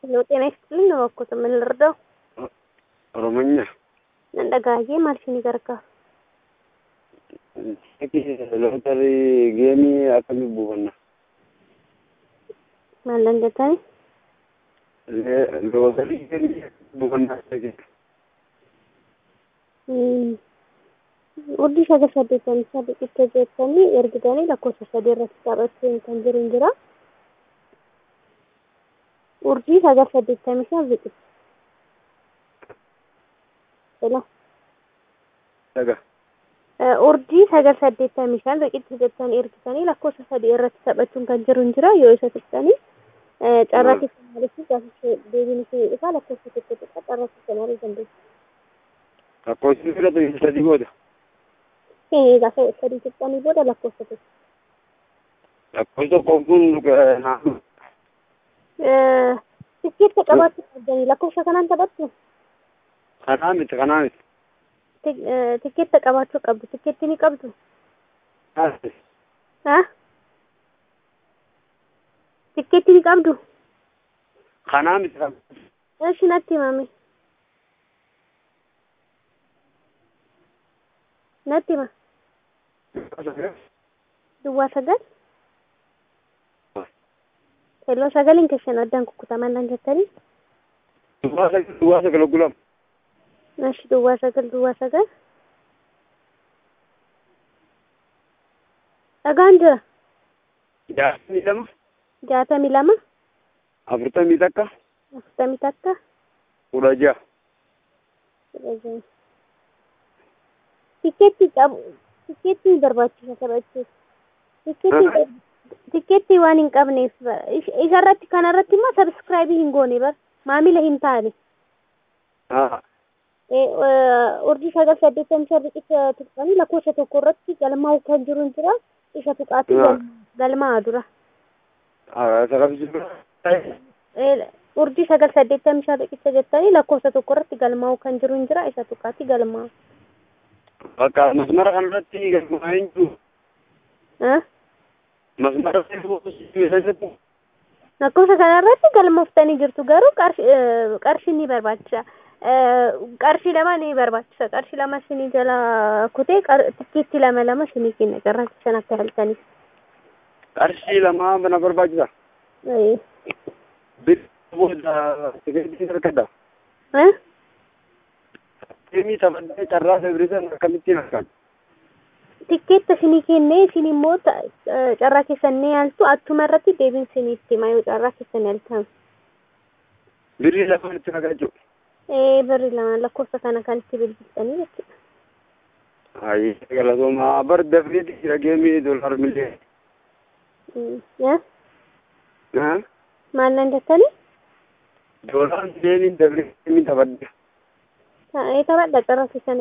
ጤና ይስጥልኝ ነው እኮ ምን ልርዳው? ኦሮሞኛ እንደጋዬ ማልሽን ይገርጋ lootarii geemii akkamii buufanna ማለን ደታኒ lootarii geemii buufannaa ta'e urjii sagal saddeettamii sadii xiqqee jettanii ergitanii lakkoofsa sadii irratti taphachuun kan jiru hin jira. Urjii sagal saddeettamii sadii xiqqee. Hello. dhaga Urjii sagal saddeettamii shan riqicha jettanii ergitanii lakkoofsa sadii irratti taphachuun kan jiru hin jira yoo isa tuqxanii carraa keessa maaliif gaafachuu deebiin isin isaa lakkoofsa tokko xiqqaa carraa keessa maalii dandeessu. lakkoofsi fudhatu sadii booda Gaafa sadii tuqxanii booda lakkoofsa tokko. lakkoofsi tokko kun naannoo Tikkeetta qabaachuu qabdanii lakkoofsa kanaan taphattu kanaa miti kanaa miti tikkeetta qabaachuu qabdu tikkeetti ni qabdu. Ha? Tikkeetti ni qabdu. kanaa miti kan Eeshi natti himame. Natti hima. Duwwaa sagal. Kelloo sagaliin keessan addaan kukkutaman naan jettanii. duwwaa sagal duwwaa sagal gulam Eeshi duwwaa sagal duwwaa sagal. Dhagaan jira. jaatamii lama Jaatamii lama. afurtamii takka Afurtamii takka. kudha ja'a Tikkeetti qabu. Tikkeetti barbaachisa taphachuuf. Tikkeetti tikkeetti waan hin qabneef isarratti kanarratti immoo sabskraayibii hin goone bar maamila hin taane. Urjii sagal saddeettamii shan riqicha tuqxanii lakkoofsa tokko irratti galmaa'u kan jiru hin jira. Isa tuqaatii galmaa'aa dura. Urjii sagal saddeettamii shan riqicha jettanii lakkoofsa tokko irratti galmaa'u kan jiru hin jira. Isa tuqaatii galmaa'u. bakka masmara kanarratti galmaa hin jiru masmara keessatti Lakkoofsa kanarratti galmooftanii jirtu garuu qarshii ni barbaachisa. Qarshii lama ni barbaachisa. Qarshii lama shinii jala kutee tikkeetti lama lama shinii kenna carraa keessan akka halkaniif. qarshii lamaa bana barbaachisa bir booda tikeetii harkadha deemii taphadhee carraa febrisan akkamittiin harkan Tikkeetta shinii kennee isin immoo carraa keessan ni yaaltu attuma irratti deebiin siniitti hima yoo carraa keessan yaaltan. birrii lamaan itti naqachuu Ee birri lama lakkoofsa kana kan itti bilbiltanii jechuudha. ayi galatooma bar dafriiti jira geemii doolaar miliyoon Maal nan jettanii? doolaar miliyooniin dafrii geemii taphadhe Taphadha carraa keessan